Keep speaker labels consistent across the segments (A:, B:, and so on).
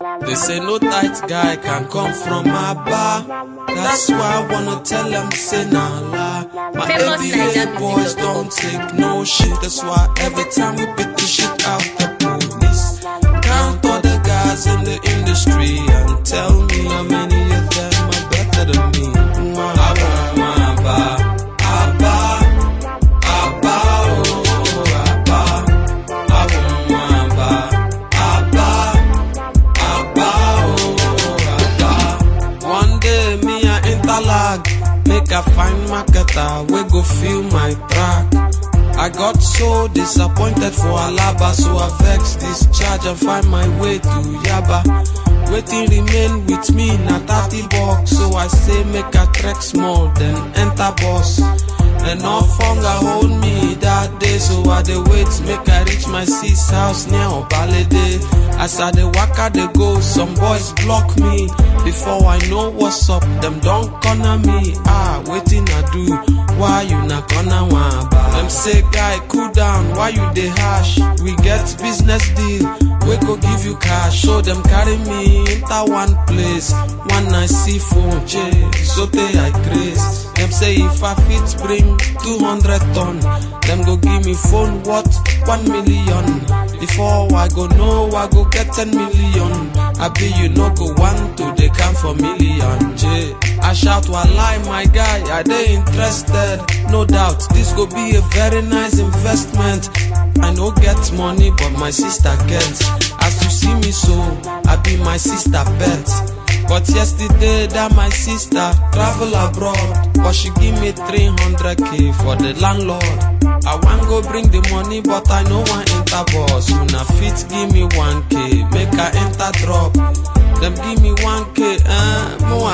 A: They say no tight guy can come from Aba. That's why I wanna tell them say nah lie. My
B: Famous
A: everyday
B: Nigerian
A: boys
B: music
A: don't take no shit. That's why every time we beat the shit out the police. Count all the guys in the industry and tell me how many of them are better than me. I want my Aba, Aba, Aba, oh Aba. I want my Aba, Aba. Abba, oh, Abba. One day me a interlag, make a fine marketer, we go feel my track. I got so disappointed for Alaba, so I vex this charge and find my way to Yaba. Waiting remain with me na 30 bucks, so I say make a trek small, then enter boss. Enough hunger hold me that day, so I dey wait make I reach my sis house near Obalede. As I dey waka dey go, some boys block me. Before I know what's up, them don corner me. Ah, wetin I do? Why you na corner one? Them say, guy, cool down. Why you dey hash? We get business deal. We go give you cash. So them carry me enter one place. One night see phone, J. So they I craze. Them say if I fit bring 200 ton, them go give me phone what 1 million. Before I go know, I go get 10 million. I be you no go want to they come for million. J. I shout while lie, my guy, are they interested? No doubt, this go be a very nice investment. I no get money, but my sister gets. As you see me so, I be my sister pet. But yesterday that my sister travel abroad But she give me 300k for the landlord I wan go bring the money but I no wan enter bus Una fit give me 1k make I enter drop Them give me 1k eh, mo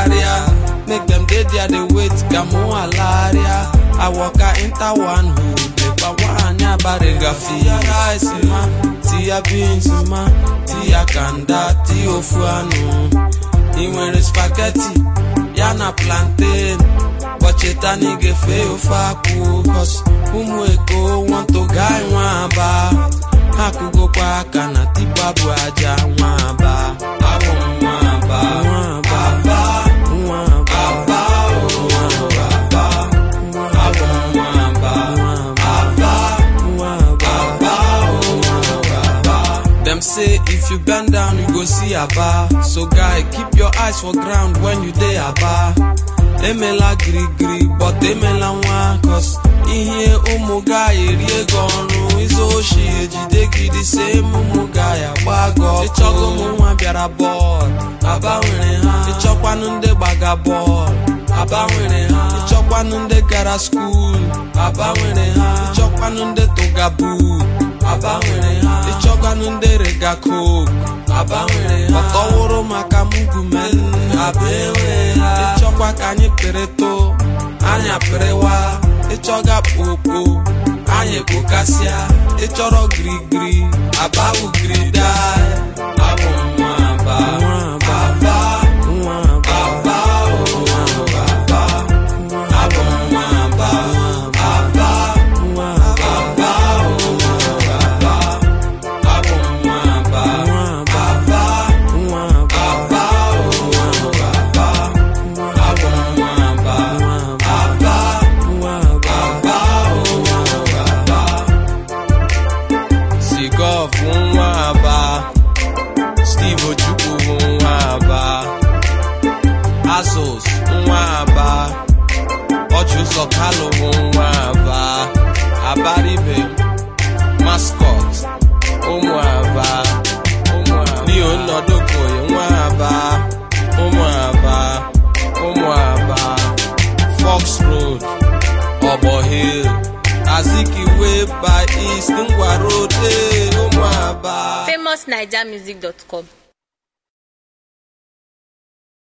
A: agaria Make them dey there dey wait ga mo alaria I waka enter one hood Lepa wanya barega Tia rice ma, tia beans ma Tia kanda, tia ofu anu ị nwere spaghetti ya na plantain bọcheta na ị ga-efe ofe akwụ cos ụmụ eko want to guy nwa aba ha kụgokwa aka na tipa bụ aja nwa aba abụ m nwa aba nwa aba nwa aba aba o nwa aba abụ m nwa aba aba nwa aba aba o nwa aba Them say if you bend down, you go see Aba. So guy, keep your eyes for ground when you dey Aba. Emela giri giri, but emela nwa cause ihe ụmụ guy eri ego ọrụ izu oshi ejide gị dị same ụmụ guy agba gị ọkụ. Ịchọgo ụmụ nwa bịara bọọlụ, Aba nwere ha. Ịchọkwanụ ndị gbaga bọọlụ, Aba nwere ha. Ịchọkwanụ ndị gara skuul, Aba nwere ha. Ịchọkwanụ ndị tụga buut. Aba nwere ha ịchọkwanụ ndị rega coke Aba nwere ha ọtọwụrụ maka mugumen Aba enwere ha ịchọkwa ka anyị pịrịtụ anya pịrịwa ịchọga kpokpo anyị kpokasịa ịchọrọ girigiri Aba bụ girida abụ m nwa Aba Aba nwa Aba Aba o nwa Aba abụ m nwa Aba Aba nwa Aba o nwa Sigov nwa aba Steve Ojukwu nwa aba Asos nwa aba Ọchụzọ Kalụ nwa aba Abaribe Mascot ụmụ aba Leo Nnodokoye nwa aba ụmụ aba ụmụ aba Fox Road Obo Hill Azikiwe by East Ngwa Road eh, ụmụ aba
B: famousnigermusic.com